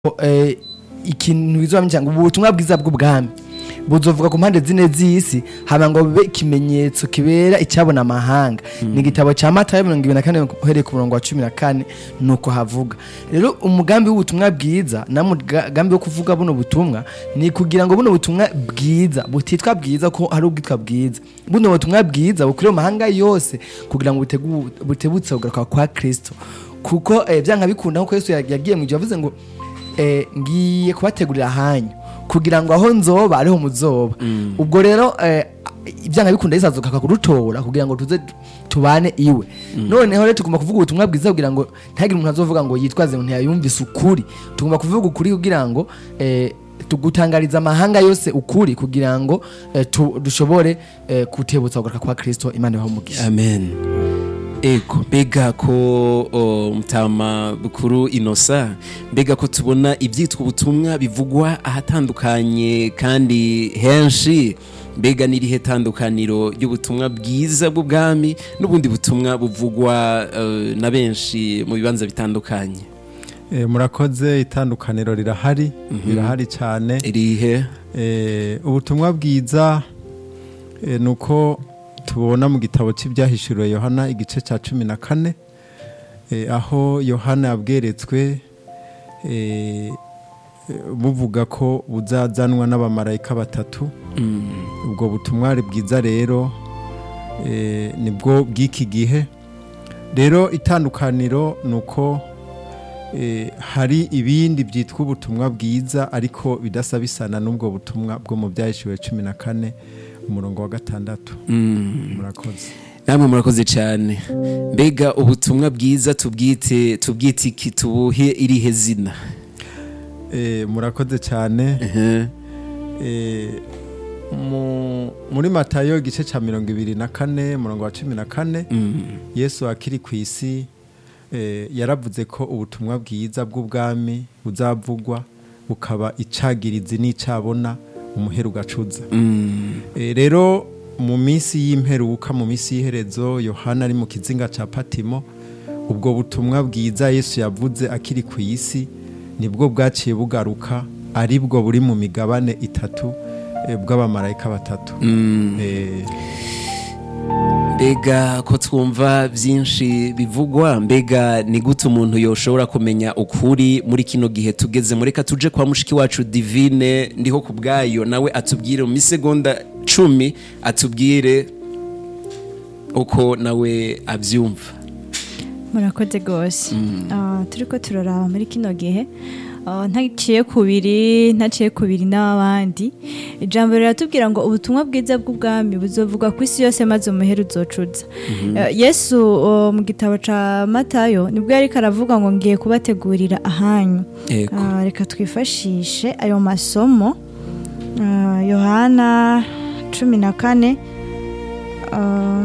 eh, ikintu bizobamenya ngo ubutumwa bwiza bw'ubwami buzovuga ku mpande zine z'isi haba ngo bibe ikimenyetso kibera icyabona amahanga ni igitabo cya matayo mirongo ibiri na kane uhereye ku murongo wa cumi na kane nuko havuga rero umugambi w'ubutumwa bwiza na mugambi wo kuvuga buno butumwa ni kugira ngo buno butumwa bwiza butitwa bwiza ko hari ubwitwa bwiza buno butumwa bwiza bukwiriye mu mahanga yose kugira ngo butegu- butebutse kugaruka kwa kristo kuko eh, byanga bikunda nkuko yesu yagiye mu gihe yavuze ngo eh, ngiye kubategurira ahanyu kugira ngo aho nzoba ariho muzoba ubwo rero eh, ibyanga bikunda yesu azoka kurutora kugira ngo tuze tu- tubane iwe noneho rero tugomba kuvuga ubutumwa bwiza kugira ngo ntihagire umuntu azovuga ngo yitwaze ngo ntiyayumvise ukuri tugomba kuvuga ukuri kugira ngo eh, tugutangariza amahanga yose ukuri kugira ngo eh, tu- dushobore eh, kutebutsa kugaruka kwa kristo imana ibahe umugisha amen ego mbega ko o, mutama bukuru inosa mbega ko tubona ibyitwa ubutumwa bivugwa ahatandukanye kandi henshi mbega n'irihe tandukaniro ry'ubutumwa bwiza bw'ubwami n'ubundi butumwa buvugwa eh, na benshi mu bibanza bitandukanye Eh, murakoze itandukaniro rirahari rirahari cyane irihe Eh, ubutumwa bwiza eh, ni uko tubona mu gitabo cy'ibyahishuriwe yohana igice cya cumi na kane eh, aho yohana yabweretswe eh, eh, buvuga ko buzazanwa n'abamarayika batatu Mm, ubwo butumwa ari bwiza rero eh, nibwo bw'iki gihe rero itandukaniro ni uko eh, hari ibindi byitwa ubutumwa bwiza ariko bidasa bisana n'ubwo butumwa bwo mu byahishiwe cumi na kane umurongo wa gatandatu mm. murakoze namwe murakoze cyane mbega ubutumwa bwiza tubwite tubwite iki tubuhe irihe zina Eh, murakoze cyane Ehe. Eh, mu- muri matayo igice cya mirongo ibiri na kane umurongo wa cumi na kane Mm. yesu akiri ku isi eh, yaravuze ko ubutumwa bwiza bw'ubwami buzavugwa bukaba icagirizi n'icabona umuheru ugacuza Mm. Eh, rero mu minsi y'imperuka mu minsi y'iherezo yohana ari mu kizinga cya patimo ubwo butumwa bwiza yesu yavuze akiri ku isi nibwo bwaciye bugaruka ari bwo buri mu migabane itatu eh, bw'abamarayika batatu Mm. Eh, mbega ko twumva byinshi bivugwa mbega ni gute umuntu yoshobora kumenya ukuri muri kino gihe tugezemo reka tuje kwa mushiki wacu divine ndiho ku bwayo nawe atubwire mu misegonda cumi atubwire uko nawe abyumva murakoze rwose Ah, turi ko turaraba muri kino gihe ah, ntaciye kubiri ntaciye kubiri n'abandi ijambo riratubwira ngo ubutumwa bwiza bw'ubwami buzovuga ku isi yose maze umuheru uzocuza Eh, yesu oh, mu gitabo ca matayo nibwo yariko aravuga ngo ngiye kubategurira ahanyu Ego. Ah, reka twifashishe ayo masomo Ah, yohana cumi na kane ah,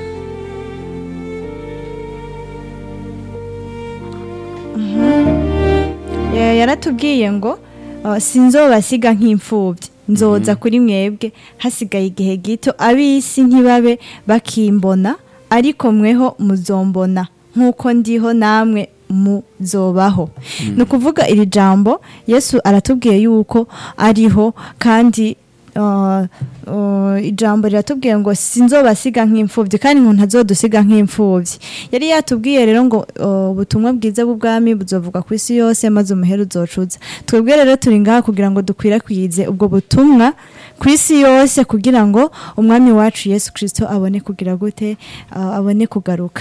Ya- yaratubwiye ngo uh, sinzobasiga nk'imfubyi nzoza kuri mwebwe hasigaye igihe gito ab'isi ntibabe bakimbona ariko mweho muzombona nk'uko ndiho namwe muzobaho ni ukuvuga iri jambo yesu aratubwiye yuko ariho kandi uh, uh, ijambo riratubwiye ngo sinzobasiga nk'imfubyi kandi ngo ntazodusiga nk'imfubyi yari yatubwiye rero ngo uh, ubutumwa bwiza bw'ubwami buzovuga ku isi yose maze umuheru uzocuza twebwe rero turi ngaha kugira ngo dukwirakwize ubwo butumwa ku isi yose kugira ngo umwami wacu yesu kirisito abone kugira gute uh, abone kugaruka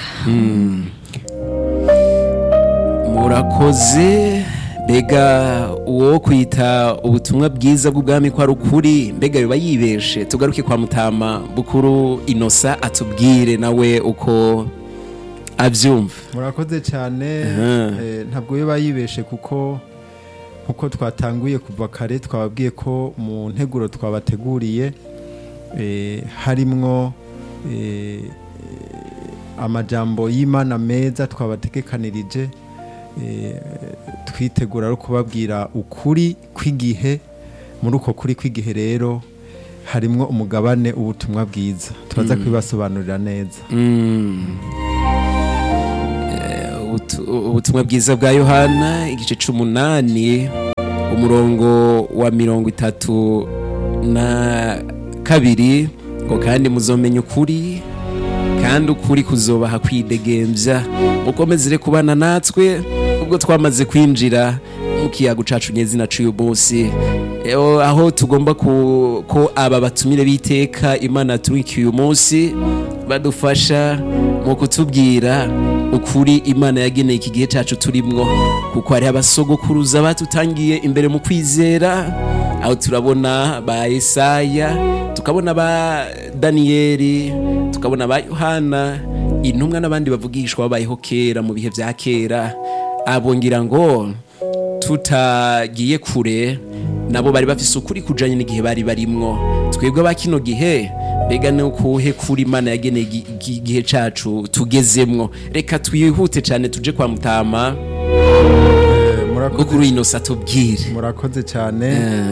murakoze mbega uwo kwita ubutumwa bwiza bw'ubwami ko ari ukuri mbega biba yibeshe tugaruke kwa mutama bukuru inosa atubwire nawe uko abyumva murakoze cyane Aha. eh, ntabwo biba yibeshe kuko nkuko twatanguye kuva kare twababwiye ko mu nteguro twabateguriye eh, harimwo eh, amajambo y'imana meza twabategekanirije eh, twitegura no kubabwira ukuri kw'igihe muri uko kuri kw'igihe rero harimwo umugabane ubutumwa bwiza turaza kubibasobanurira neza Mm. Eh, ubutu- ubutumwa bwiza bwa yohana igice c'umunani umurongo wa mirongo itatu na kabiri ngo kandi muzomenya ukuri kandi ukuri kuzobaha kwidegembya mukomezere kubana natwe ubwo twamaze kwinjira mu kiyago cacu nyezina c'uyu munsi Eo, aho tugomba ku, ko aba batumire b'iteka imana yaturikiye uyu munsi badufasha mu kutubwira ukuri imana yageneye iki gihe cacu turimwo kuko hariho abasogokuruza batutangiye imbere mu kwizera aho turabona ba Yesaya tukabona ba Daniyeli tukabona ba Yohana intumwa n'abandi bavugishwa babayeho kera mu bihe vya kera abo ngira ngo tutagiye kure nabo bari bafise ukuri kujanye n'igihe bari barimwo twebwe ba kino gihe mbega ni ukuhe kuri imana yageneye igi- igi- igihe cacu tugezemwo reka twihute cane tuje kwa mutama Eh, murakoze bwo kuri ino satubwire murakoze cyane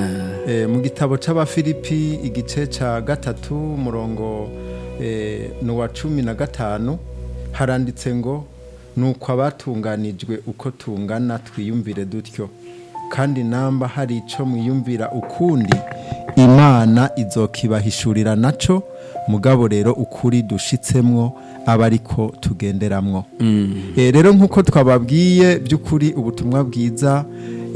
Eh, mu gitabo c'abafilipi igice ca gatatu umurongo eh, ni uwa cumi na gatanu haranditse ngo nuko abatunganijwe uko tungana twiyumvire dutyo kandi namba hari ico mwiyumvira ukundi imana izokibahishurira naco mugabo rero ukuri dushitsemwo aba ariko tugenderamwo Eh, rero nk'uko twababwiye by'ukuri ubutumwa bwiza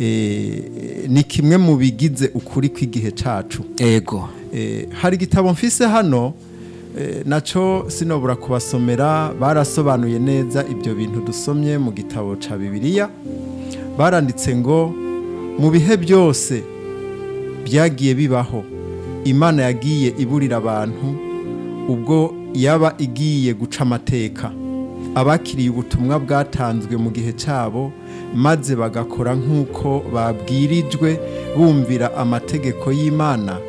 eh, ni kimwe mu bigize ukuri kw'igihe cacu ego Eh, hari igitabo mfise hano eh, naco sinobura kubasomera barasobanuye neza ibyo bintu dusomye mu gitabo ca bibiliya baranditse ngo mu bihe byose byagiye bibaho imana yagiye iburira abantu ubwo yaba igiye guca amateka abakiriye ubutumwa bwatanzwe mu gihe cyabo maze bagakora nk'uko babwirijwe bumvira amategeko y'imana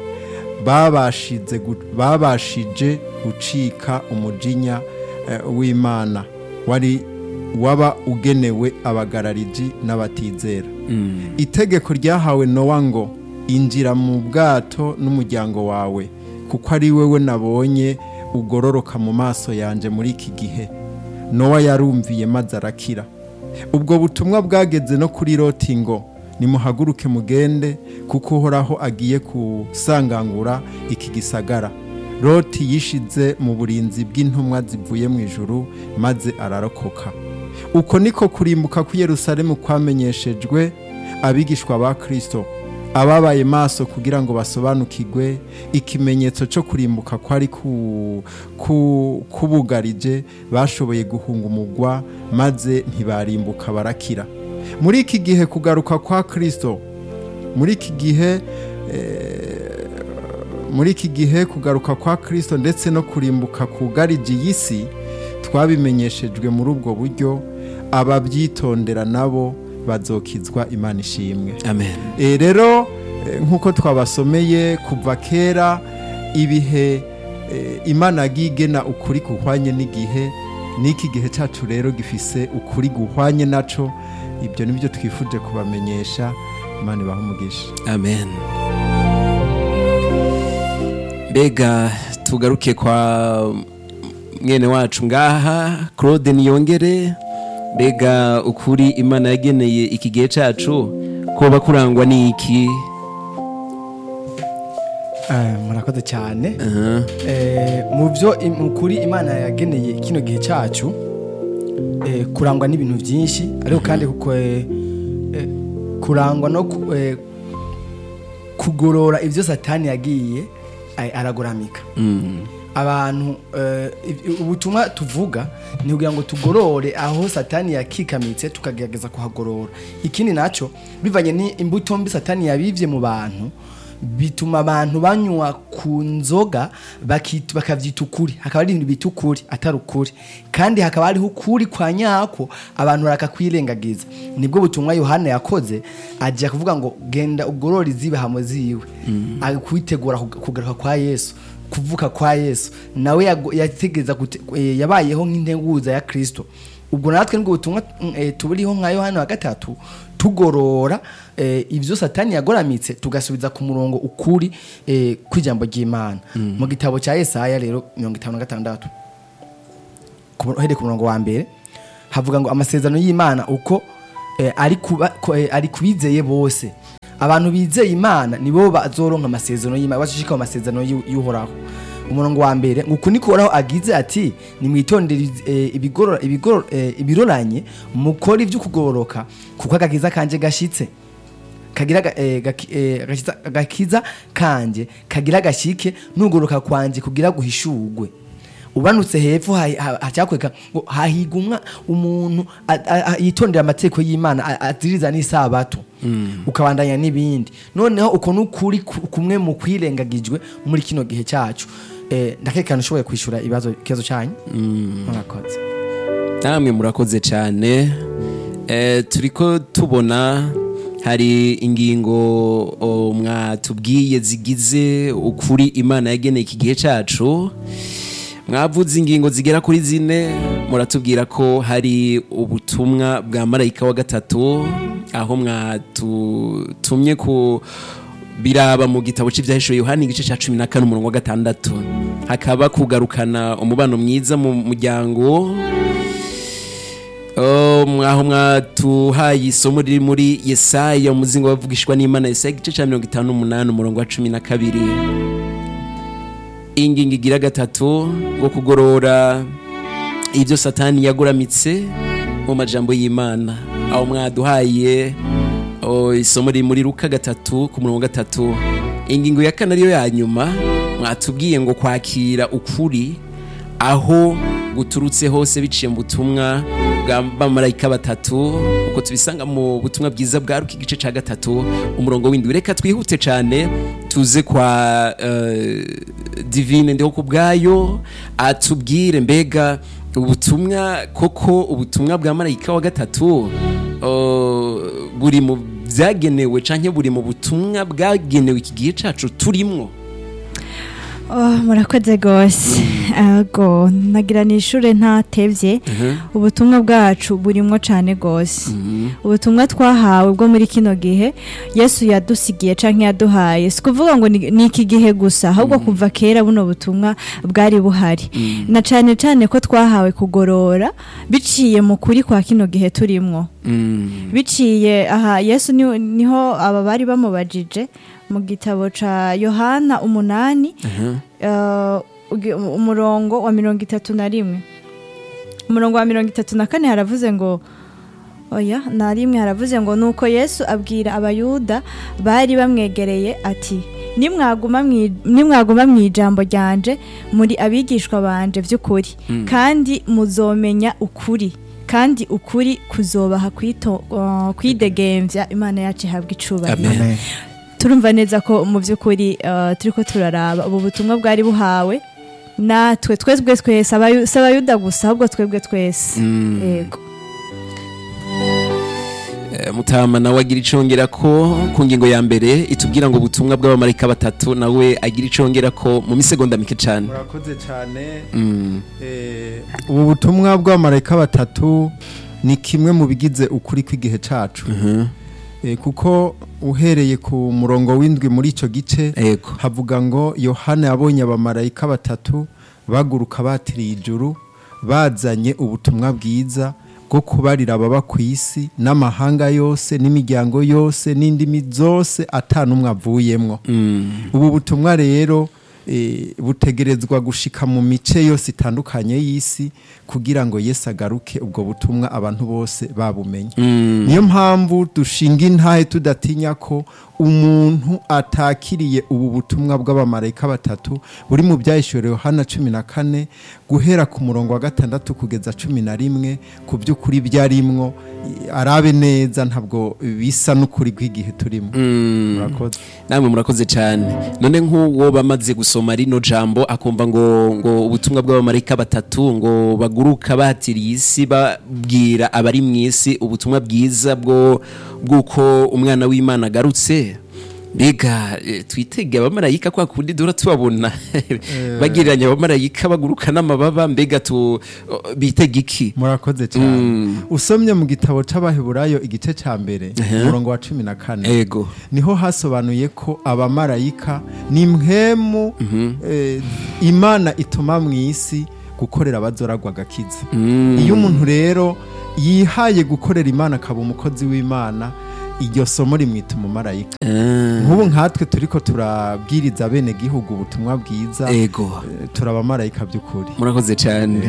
babashije gu- babashije gucika umujinya eh, w'imana wari waba ugenewe abagarariji n'abatizera itegeko ryahawe nowa ngo injira mu bwato n'umuryango wawe kuko ari wewe nabonye ugororoka mu maso yanjye muri iki gihe nowa yarumviye maze arakira ubwo butumwa bwageze no kuri loti ngo nimuhaguruke mugende kuko uhoraho agiye kusangangura iki gisagara loti yishize mu burinzi bw'intumwa zivuye mu ijuru maze ararokoka uko niko kurimbuka ku yerusalemu kwamenyeshejwe abigishwa ba kristo ababaye maso kugira ngo basobanukirwe ikimenyetso cyo kurimbuka kwari ku- ku- kubugarije bashoboye guhunga umugwa maze ntibarimbuka barakira muri iki gihe kugaruka kwa kristo muri iki gihe eh, muri iki gihe kugaruka kwa kristo ndetse no kurimbuka kugarije iyi si twabimenyeshejwe muri ubwo buryo ababyitondera nabo bazokizwa imana ishimwe amen E, rero e, nk'uko twabasomeye kuva kera ibihe e, imana yagiye igena ukuri guhwanye n'igihe n'iki gihe cyacu rero gifise ukuri guhwanye naco ibyo nibyo twifuje kubamenyesha imana ibaha umugisha amen mbega tugaruke kwa mwene wacu ngaha claude niyongere mbega ukuri imana yageneye iki gihe cacu koba kurangwa n'iki Eh, murakoze cyane Aha. Eh, mu byo im- mu kuri imana yageneye kino gihe cyacu eh, kurangwa n'ibintu byinshi ariko kandi kuko eh, eh, kurangwa no ku- eh, kugorora ibyo satani yagiye ay- aragoramika Mm. abantu eh, iv- ubutumwa tuvuga ni kugira ngo tugorore aho satani yakikamitse tukagerageza kuhagorora ikindi nacyo bivanye n'imbuto mbi satani yabivye mu bantu bituma abantu banywa ku nzoga bakit- bakavyita ukuri hakaba ari ibintu bita ukuri atari ukuri kandi hakaba hariho ukuri kwa nyako abantu barakakwirengagiza nibwo butumwa yohana yakoze ajya kuvuga ngo genda ugorore izibahamo ziwe mm. kwitegura kug- kugaruka kwa yesu kuvuka kwa yesu nawe yago- yategereza gute- eh, yabayeho nk'integuza ya kristo ubwo natwe nibwo butumwa mm, eh, tuburiho nka yohana wa gatatu tugorora eh, ibyo satani yagoramitse tugasubiza ku murongo ukuri eh, kw'ijambo ry'imana mu gitabo cya yesaya rero mirongo itanu na gatandatu ku- uhereye ku murongo wa mbere havuga ngo amasezerano y'imana uko eh, ari kuba- ko- eh, ari kubizeye bose abantu bizeye imana nibo bazoronka amasezerano y'imana bashishika mu masezerano y'u- y'uhoraho umurongo wa mbere ngo uku niko uhoraho agize ati nimwitondere eh, ibigorora- ibigoro- eh, ibiroranye mukore iby'ukugororoka kuko agakiza kanje gashitse kagira aga- eh, gaki- eh, agakiza- agakiza kanje kagira gashike nugoroka kwanje kugira guhishurwe ubanutse hepfo ha- ha- hacakweka ngo hahiga umwa umuntu a- a- a- yitondera amategeko y'imana a- aziriza n'isabato ukabandanya n'ibindi noneho uko n'ukuri ku- kumwe mu kwirengagijwe muri kino gihe cyacu Eh, ndakekana ushoboye kwishyura ibibazo ikibazo cyanyu murakoze namwe murakoze cyane Eh, turiko tubona hari ingingo o, mwatubwiye zigize ukuri imana yageneye iki gihe cyacu mwavuze ingingo zigera kuri zine muratubwira ko hari ubutumwa bwa marayika wa gatatu aho mwatutumye ku biraba mu gitabo cy'ibyahishuwe yohani igice cya cumi na kane umurongo wa gatandatu hakaba kugarukana umubano mwiza mu muryango Oh, mwaho mwatuhaye isomo riri muri yesaya umuzingo wavugishwa n'imana yesaya igice cya mirongo itanu n'umunani umurongo wa cumi na kabiri ingingo igira gatatu ngo kugorora ibyo satani yaguramitse mu majambo y'imana aho mwaduhaye oh, isomo riri muri ruka gatatu ku murongo wa gatatu ingingo ya kane ariyo ya nyuma mwatubwiye ngo kwakira ukuri aho guturutse hose biciye mu butumwa bwa bamarayika batatu uko tubisanga mu butumwa bwiza bwa ruka igice cya gatatu umurongo w'indwi reka twihute cyane tuze kwa eh, divine ndiho ku bwayo atubwire mbega ubutumwa koko ubutumwa bwa marayika wa gatatu oh, buri mu byagenewe cyangwa buri mu butumwa bwagenewe iki gihe cyacu turimo Oh, murakoze rwose Ego, nagira ni ishure ntatevye ubutumwa bwacu burimwo cane rwose ubutumwa twahawe bwo muri kino gihe yesu yadusigiye canke yaduhaye si kuvuga ngo ni ni iki gihe gusa ahubwo kuva kera buno butumwa bwari buhari na cane cane ko twahawe kugorora biciye mu kuri kwa kino gihe turimwo Mm. biciye aha yesu ni- niho aba bari bamubajije mu gitabo ca yohana umunani eh, ugi- umurongo wa mirongo itatu na rimwe umurongo wa mirongo itatu na kane haravuze ngo oya na rimwe haravuze ngo nuko yesu abwira abayuda bari bamwegereye ati nimwaguma mwi- nimwaguma mu ijambo ryanje muri abigishwa banje by'ukuri kandi muzomenya ukuri kandi ukuri kuzobaha kwito- uh, kwidegembya imana yacu ihabwa icubahiro Amen. turumva neza ko mu by'ukuri uh, turiko turaraba ubu butumwa bwari buhawe natwe twebwe twese abayu- si abayuda gusa ahubwo twebwe twese Mm. yego Eh, mutama nawe agira icongera ko ku ngingo ya mbere itubwira ngo ubutumwa bw'abamarayika batatu nawe agira icongera ko mu misegonda mike cyane murakoze cyane Mm. Eh, ubu butumwa bw'abamarayika batatu ni kimwe mu bigize ukuri kw'igihe cyacu Mhm. Eh, kuko uhereye ku murongo w'indwi muri icyo gice Ego. havuga ngo yohana yabonye abamarayika batatu baguruka batiriye ijuru bazanye ubutumwa bwiza bwo kubarira ababa ku isi n'amahanga yose n'imiryango yose n'indimi zose atanumwe avuyemwo Mm. ubu butumwa rero eh, butegerezwa gushika mu mice yose itandukanye y'isi kugira ngo yesu agaruke ubwo butumwa abantu bose babumenye Mm. niyo mpamvu dushinga intahe tudatinya ko umuntu atakiriye ubu butumwa bw'abamarayika batatu buri mu byahishuriwe hana cumi na kane guhera ku murongo wa gatandatu kugeza cumi na rimwe ku by'ukuri byarimwo i- arabe neza ntabwo bisa n'ukuri kw'igihe turimo Mm. murakoze namwe murakoze cyane none nk'uwo bamaze gusoma rino jambo akumva ngo ngo ubutumwa bw'abamarayika batatu ngo baguruka batiriye isi babwira abari mu isi ubutumwa bwiza bwo bw'uko umwana w'imana agarutse mbega eh, twitege abamarayika kwa kundi dura tubabona bagereranya abamarayika baguruka n'amababa mbega tu bitega iki murakoze cyane Mm. usomye mu gitabo c'abaheburayo igice ca mbere Ehe. umurongo wa cumi na kane ego niho hasobanuye ko abamarayika ni mpemu eh, imana ituma mu isi gukorera abazoragwa agakiza Mm. iyo umuntu rero yihaye gukorera imana akaba umukozi w'imana iryo somo rimwita umumarayika Ah, nk'ubu nkatwe turiko turabwiriza bene gihugu ubutumwa bwiza ego eh, turi abamarayika by'ukuri murakoze cyane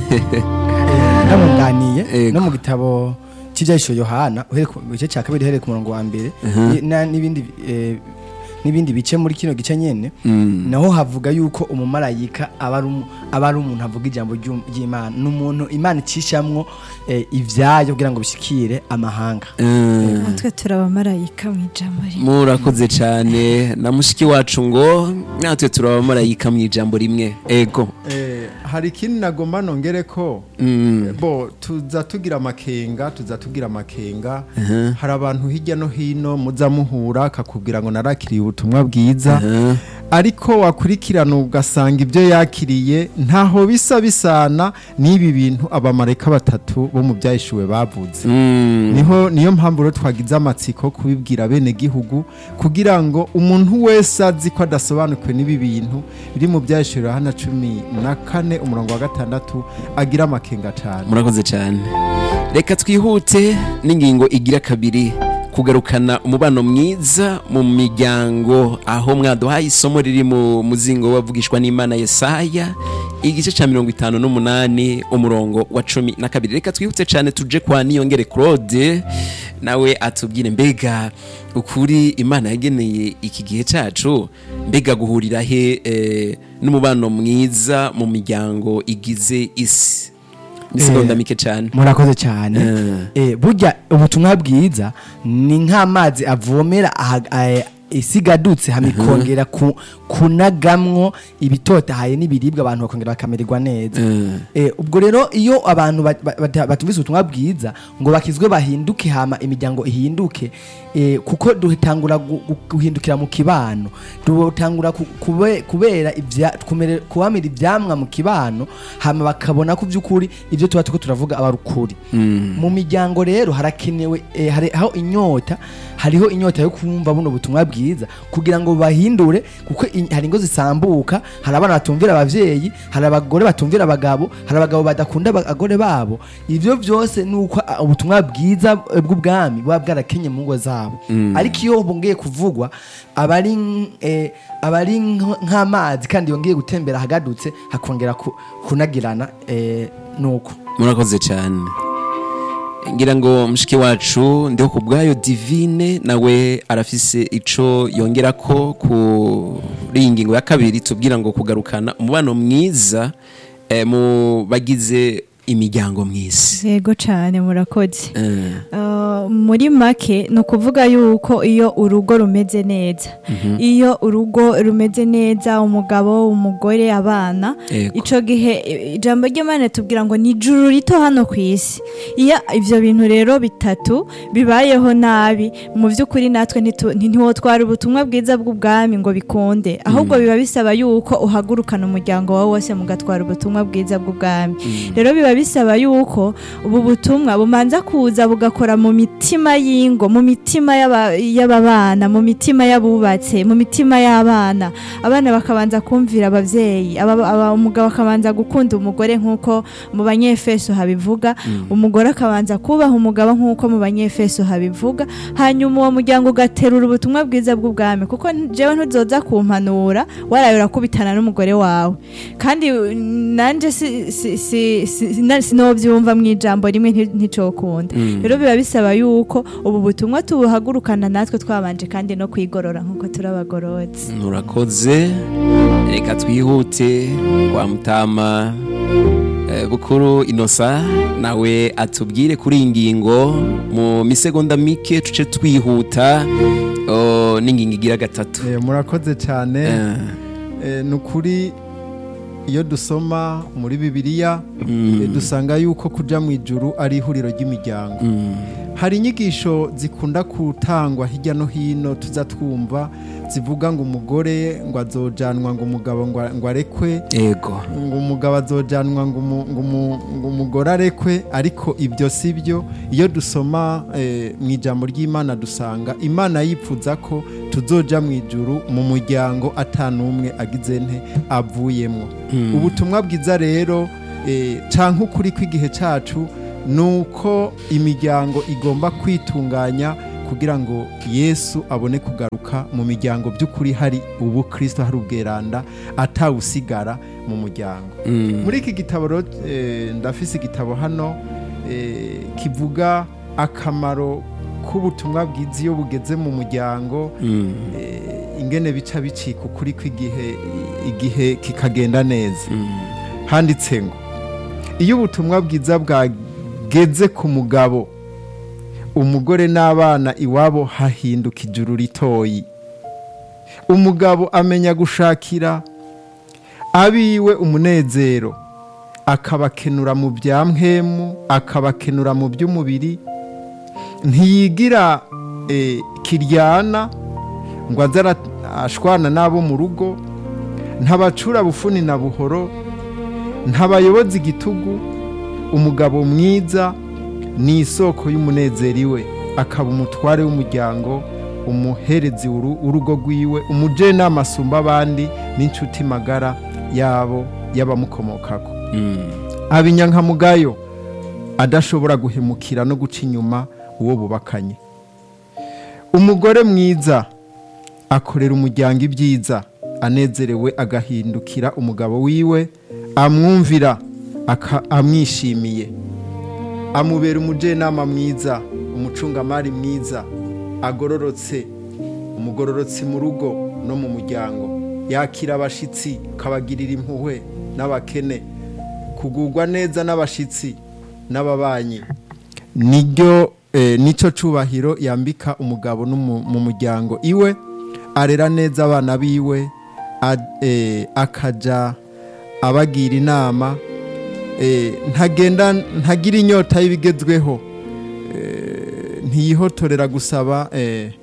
ndamwunganiye Ego. no mu gitabo cy'ibyahisho yohana uhereye ku gice cya kabiri uhereye ku murongo wa mbere ni- na- n'ibindi eh, n'ibindi bice muri kino gice nyene Mm. naho havuga yuko umumarayika aba ari umu- aba ari umuntu avuga ijambo ry'um- ry'imana ni umuntu imana icishamwo eh, ivyayo kugira ngo bishikire amahanga Ah. natwe turi abamarayika mu ijambo rimwe murakoze cyane na mushiki wacu ngo natwe turi abamarayika mu ijambo rimwe ego Eh, hari ikindi nagomba nongere ko Mm. bo tuza tugira amakenga tuza tugira amakenga hari abantu hirya no hino muza muhura akakubwira ngo narakiriye ubutumwa bwiza Ah. ariko wakurikirana ugasanga ibyo yakiriye ntaho bisa bisana n'ibi bintu abamarayika batatu bo mu byahishuwe bavuze Mm. niho niyo mpamvu rero twagize amatsiko kubibwira bene gihugu kugira ngo umuntu wese azi ko adasobanukiwe n'ibi bintu biri mu byahishurira hano cumi na kane umurongo wa gatandatu agira amakenga cyane murakoze cyane reka twihute n'ingingo igira kabiri kugarukana umubano mwiza mu miryango aho mwaduhaye isomo riri mu muzingo wavugishwa n'imana yesaya igice cya mirongo itanu n'umunani umurongo wa cumi na kabiri reka twihute cyane tuje kwa niyongere claude nawe atubwire mbega ukuri imana yageneye iki gihe cyacu mbega guhurira he eh, n'umubano mwiza mu miryango igize isi ni segonda mike cyane murakoze cyane eh, burya ubutumwa bwiza ni nk'amazi avomera aha- eh, isigadutse hamikongera ku, kunagamwo ibitotahaye n'ibiribwa abantu bakongera bakamererwa neza eh, ubwo rero iyo abantu bat- bat- bat- batumvise ubutumwa bwiza ngo bakizwe bahinduke hama imiryango ihinduke eh, kuko dutangura gu- gu- guhindukira mu kibano dutangura ku- kube- kubera ibya- kumere- kubamira ibyamwa mu kibano hama bakabona ko by'ukuri ibyo tuba turiko turavuga aba ari ukuri mu miryango rero harakenewe eh, hari aho inyota hariho inyota yo kumva buno butumwa bwiza kugira ngo bahindure kuko i- hari ingo zisambuka hari abana batumvira abavyeyi hari abagore batumvira abagabo hari abagabo badakunda abagore babo ivyo byose nuko ah, ubutumwa bwiza eh, bw'ubwami buba bwarakenye mu ngo zabo ariko iyo bongeye kuvugwa aba ari nk- eh, aba ari nk- nk'amazi kandi yongeye gutembera hagadutse hakongera ku- kunagirana eh, nuko murakoze cyane ngira ngo mushiki wacu ndiho ku bwayo divine nawe arafise ico yongera ko kuri iyi ngingo ya kabiri tubwira ngo kugarukana umubano mwiza eh, mu bagize imiryango mw'isi yego cyane murakoze Eh, Uh, muri make ni ukuvuga yuko iyo urugo rumeze neza iyo urugo rumeze neza umugabo umugore abana Yego. icyo gihe i- ijambo ry'imana tubwira ngo ni ijuru rito hano ku isi iyo ibyo bintu rero bitatu bibayeho nabi mu by'ukuri natwe ntitu- nti- ntiwotwara ubutumwa bwiza bw'ubwami ngo bikunde ahubwo biba bisaba yuko uhagurukana umuryango wawe wose mugatwara ubutumwa bwiza bw'ubwami rero biba bisaba yuko ubu butumwa bumanza kuza bugakora mu mitima y'ingo mu mitima y'aba- y'ababana mu mitima y'abubatse mu mitima y'abana abana bakabanza kumvira ababyeyi aba- aba- umugabo akabanza gukunda umugore nk'uko mu banyefeso habivuga umugore akabanza kubaha umugabo nk'uko mu banyefeso habivuga hanyuma uwo muryango ugaterura ubutumwa bwiza bw'ubwami kuko jewe ntuzoza kumpanura waraye urakubitana n'umugore wawe kandi uh, nanje si- si- si- si- na- sinovyumva mu ijambo rimwe nti- nticokunda rero biba bisaba yuko ubu butumwa tubuhagurukana natwe twabanje kandi no kwigorora nk'uko turi abagororotsi murakoze reka twihute kwa mutama eh, bukuru inosa nawe atubwire kuri iyi ngingo mu misegonda mike tuce twihuta oh, n'ingingo igira gatatu Eh, murakoze cyane Eh, Eh, ni ukuri iyo dusoma muri bibiliya eh, dusanga yuko kuja mu ijuru ari ihuriro ry'imiryango mm, hari inyigisho zikunda gutangwa hirya no hino tuza twumva zivuga ngo umugore ngo azojanwa ngo umugabo ngo ngo arekwe ego ngo umugabo azojanwa ngo umu- ngo umu- ngo umugore arekwe ariko ibyo si byo iyo dusoma eh, mu ijambo ry'imana dusanga imana yipfuza ko tuzoja mu ijuru mu muryango atanumwe agize nte avuyemo ubutumwa bwiza rero eh, canke ukuri kw'igihe cacu ni uko imiryango igomba kwitunganya kugira ngo yesu abone kugaruka mu miryango by'ukuri hari ubu kirisito hari ubweranda atawusigara mu muryango muri iki gitabo rero, eh, ndafise igitabo hano eh, kivuga akamaro k'ubutumwa bwiza iyo bugeze mu muryango eh, ingene bica bicika ukuri kw'igihe igihe kikagenda neza handitse ngo iyo ubutumwa bwiza bwageze ku mugabo umugore n'abana iwabo hahinduka ijuru ritoyi umugabo amenya gushakira abiwe umunezero akabakenura mu bya mpemu akabakenura mu by'umubiri ntiyigira eh, kiryana ngo aze ara- ashwana n'abo mu rugo ntabacura bufuni na buhoro ntabayoboza igitugu umugabo mwiza ni isoko y'umunezero iwe akaba umutware w'umuryango umuherezi w'uru- w'urugo rwiwe umujenama asumba abandi n'inshuti magara yabo y'abamukomokako aba inyankamugayo adashobora guhemukira no guca inyuma uwo bubakanye umugore mwiza akorera umuryango ibyiza anezerewe agahindukira umugabo wiwe amwumvira aka- amwishimiye amubera umujenama mwiza umucungamari mwiza agororotse umugororotsi mu rugo no mu muryango yakira abashitsi akabagirira impuhwe n'abakene kugurwa neza n'abashitsi n'ababanyi niryo eh, nico cubahiro yambika umugabo n'umu- mu muryango iwe arera neza abana biwe a- eh, akaja abagira inama eh, ntagenda ntagira inyota y'ibigezweho eh, ntiyihotorera gusaba eh,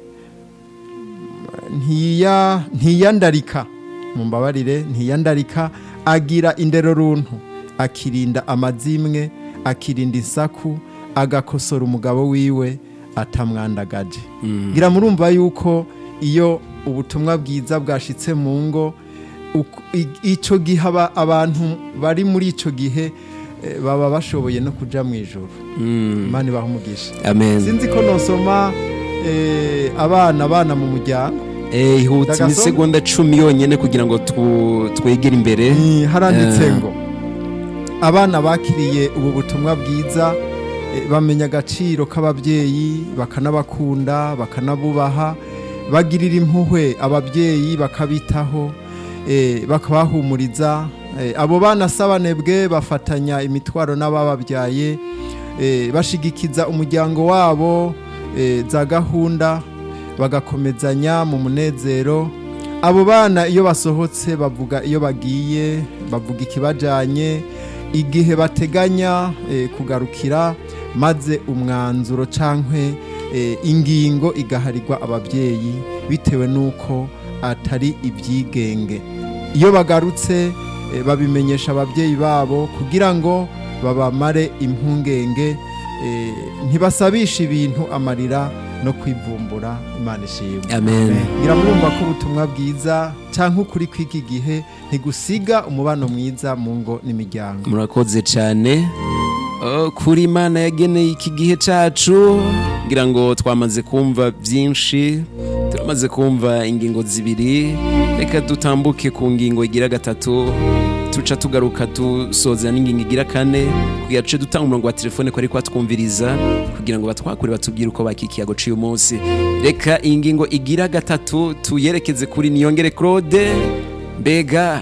ntiya ntiyandarika mumbabarire ntiyandarika agira indero runtu akirinda amazimwe akirinda isaku agakosora umugabo wiwe atamwandagaje ngira murumva yuko iyo ubutumwa bwiza bwashitse mu ngo uku- i- ico gihe aba- abantu bari muri ico gihe eh, baba bashoboye no kuja mu ijoro imana ibaha umugisha amen sinzi ko nosoma eh, abana abana mu muryango Eh, ihutse Ndagasoma? imisegonda cumi yonyine kugira ngo tu- twegere imbere Ni, haranditse Eh. ngo abana bakiriye ubu butumwa bwiza eh, bamenya agaciro k'ababyeyi bakanabakunda bakanabubaha bagirira impuhwe ababyeyi bakabitaho eh, bakabahumuriza eh, abo bana sabanebwe bafatanya imitwaro n'abababyaye eh, bashigikiza umuryango wabo eh, za gahunda bagakomezanya mu munezero abo bana iyo basohotse bavuga iyo bagiye bavuga ikibajyanye igihe bateganya eh, kugarukira maze umwanzuro cyangwa ingingo igaharirwa ababyeyi bitewe n'uko atari ibyigenge iyo bagarutse eh, babimenyesha ababyeyi babo kugira ngo babamare impungenge eh, ntibasabishe ibintu amarira no kwivumbura imana ishimwe amen ngira murumva ko ubutumwa bwiza cyangwa ukuri kw'iki gihe ntigusiga umubano mwiza mu ngo n'imiryango murakoze cyane Oh, kuri imana yageneye iki gihe cyacu ngira ngo twamaze kumva byinshi turamaze kumva ingingo zibiri reka dutambuke ku ngingo igira gatatu tuca tugaruka dusoza n'ingingo igira kane kugira duce dutanga umurongo wa telefone ko ariko twumviriza kugira ngo batwakure batubwire uko bakikiye agaciro uyu munsi reka iyi ngingo igira gatatu tuyerekeze kuri niyongere claude mbega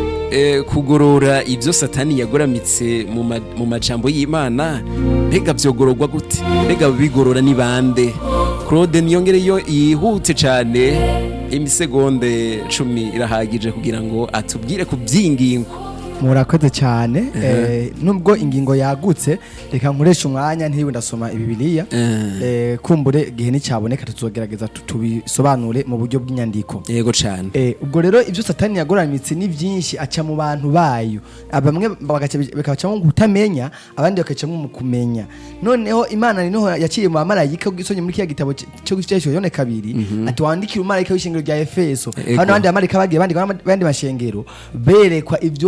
eh, kugorora ibyo satani yagoramitse mu ma- mu majambo y'imana mbega byogororwa gute mbega bigorora ni bande claude niyongere yo yihute cyane imisegonde cumi irahagije kugira ngo atubwire ku by'ingingo murakoze cyane eh, nubwo ingingo yagutse reka nkoresha umwanya ntiriwe ndasoma ibibiriya eh, kumbure igihe nticyaboneka tuzogerageza tu- tubisobanure mu buryo bw'inyandiko yego cyane Eh, ubwo rero ibyo satani yagoramitse ni byinshi aca mu bantu bayo bamwe bagaca- bakabacamo mu kutamenya abandi bakacamo mu kumenya noneho imana niho yaciye mu bamarayika gisonye muri kiriya gitabo c- cyo gucishwa yone kabiri ati wandikire umumarayika w'ishengero rya efeso Ego. hano abandi bamarayika bagiye bandika abandi mashengero berekwa ibyo aho bagiye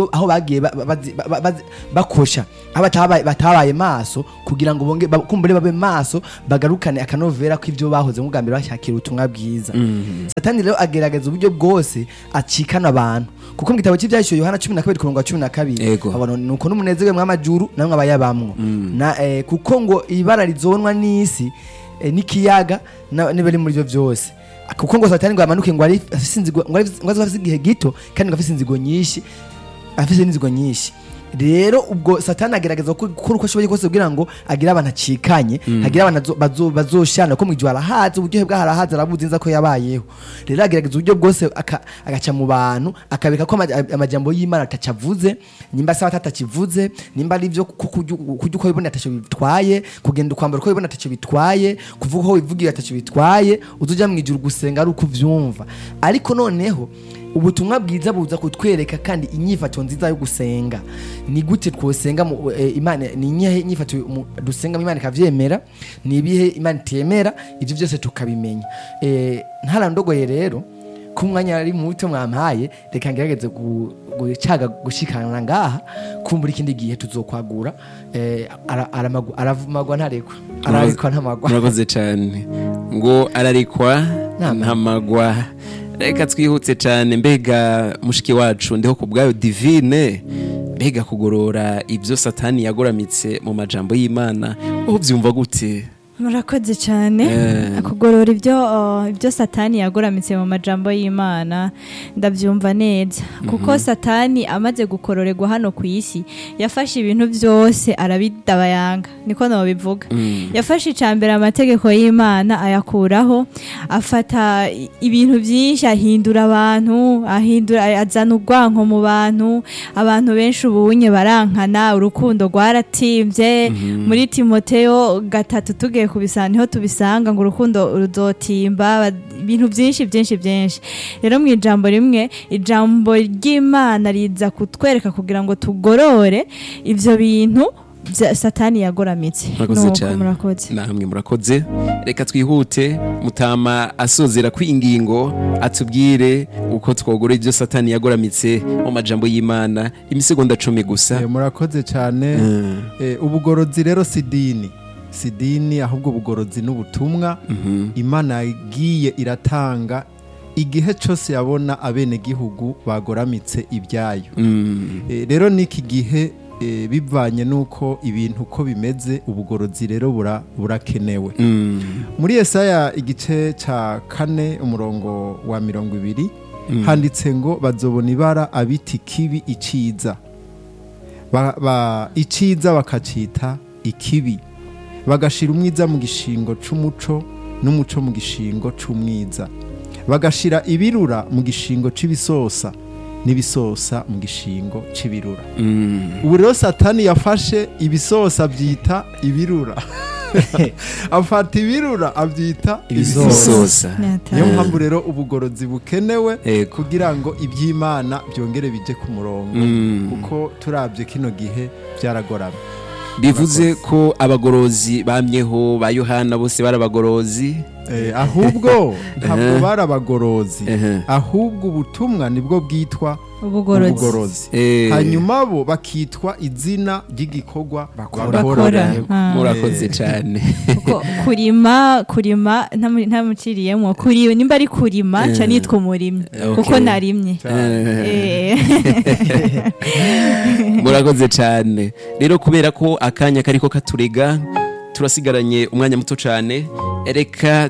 bagiye ba- ba- bazi- ba- ba- bazi- bakosha aho batabaye batabaye maso kugira ngo bonge ba- kumbure babe maso bagarukane akanovera ko ivyo bahoze mu bwa mbere bashakira ubutumwa bwiza satani rero agerageza uburyo bwose acikana abantu kuko mu gitabo cy'ibyahishyo yohana cumi na kabiri ku murongo wa cumi na kabiri Ego. abona nuko n'umunezero mw'amajuru namwe abayabamwo na eh, kuko ngo ibara rizonwa n'isi eh, n'ikiyaga na- n'ibiri muri byo byose kuko ngo satani ngo amanuke ngo ari afise inzigo ngo ari- ngo azoba afise igihe gito kandi ngo afise inzigo nyinshi afise n'inzigo nyinshi rero ubwo satani agerageza ko- gukora uko ashoboye kose kugira ngo agire abantu acikanye hagire abantu azo- bazo- bazoshana ko mu gihe arahazi uburyohe bwaho arahazi arabuzi nza ko yabayeho rero agerageza uburyo bwose aka- agaca mu bantu akabika ko ama- amajambo y'imana atacavuze nimba sawa atatakivuze nimba ari ibyo ku- kurya kurya uko wibona atacyo bitwaye kugenda ukwambara uko wibona atacyo bitwaye kuvuga uko wivugiye atacyo bitwaye uza ujya mu ijuru gusenga ari uko uvyumva ariko noneho ubutumwa bwiza buza kutwereka kandi inyifato nziza yo gusenga ni gute twosenga mu- eh, imana ni inyihe inyifato mu- dusenga imana ikavyemera ni ibihe imana itemera ivyo byose tukabimenya eh, ntarandogoye rero ko umwanya ari muto mwampaye reka ngerageze gu- gucaga gushikana ngaha kumbura ikindi gihe tuzokwagura eh, ara- aramagu- aravumagwa ntarekwa ararekwa ntamagwa murakoze cyane ngo ararikwa Ntamagwa. ntamagwa reka twihutse cyane mbega mushiki wacu ndiho ku bwayo divine mbega kugorora ibyo satani yagoramitse mu majambo y'imana aho byumva gute murakoze cyane Eh. kugorora ibyo uh, ibyo satani yagoramitse mu majambo y'imana ndabyumva neza kuko satani amaze gukororerwa hano ku isi yafashe ibintu byose arabidabayanga niko nabivuga yafashe icambere amategeko y'imana ayakuraho afata i- ibintu byinshi ahindura abantu ahindura azana urwanko mu bantu abantu benshi ubunye barankana urukundo rwaratimbye muri timoteo gatatu tugiye kubisanga niho tubisanga ngo urukundo ruzotimba ba- ibintu byinshi byinshi byinshi rero mu ijambo rimwe ijambo ry'imana riza kutwereka kugira ngo tugorore ibyo bintu bya satani yagoramitse murakoze Nuko cyane murakoze namwe murakoze reka twihute mutama asozera kw'ingingo atubwire uko twogora ibyo satani yagoramitse mu majambo y'imana imisegonda cumi gusa Eh, murakoze cyane Mm. Eh, ubugorozi rero si dini si dini ahubwo ubugorozi n'ubutumwa Mhm. imana yagiye iratanga igihe cyose yabona abenegihugu bagoramitse ibyayo Mm. Eh, rero n'iki gihe eh, bivanye n'uko ibintu uko bimeze ubugorozi rero bura- burakenewe Mm. muri Yesaya igice cya kane umurongo wa mirongo ibiri handitse ngo bazobona ibara abita ikibi iciza Ba- ba- iciza bakacita ikibi bagashira umwiza mu gishingo c'umuco n'umuco mu gishingo c'umwiza bagashira ibirura mu gishingo c'ibisosa n'ibisosa mu gishingo c'ibirura Mm. ubu rero satani yafashe ibisosa abyita ibirura afata ibirura abyita Ibisosa. Ibisosa. Nyata. niyo mpamvu rero ubugorozi bukenewe Ego. kugira ngo iby'imana byongere bije ku murongo Mm. kuko turabye kino gihe byaragoramye bivuze ko abagorozi bamyeho ba yohana bose bari abagorozi Eh, ahubwo ntabwo Ehe. bari abagorozi Ehe. ahubwo ubutumwa nibwo bwitwa ubugorozi ubugorozi Eh, hanyuma bo bakitwa izina ry'igikorwa bakora bakora Yego, Ah. murakoze cyane Kuko kurima kurima ntamu- ntamuciriyemo kuri nimba ari kurima Eh. ca nitwa umurimyi Okay. kuko narimye Eh, Eh. murakoze cyane rero kubera ko akanya kariko katurega turasigaranye umwanya muto cyane reka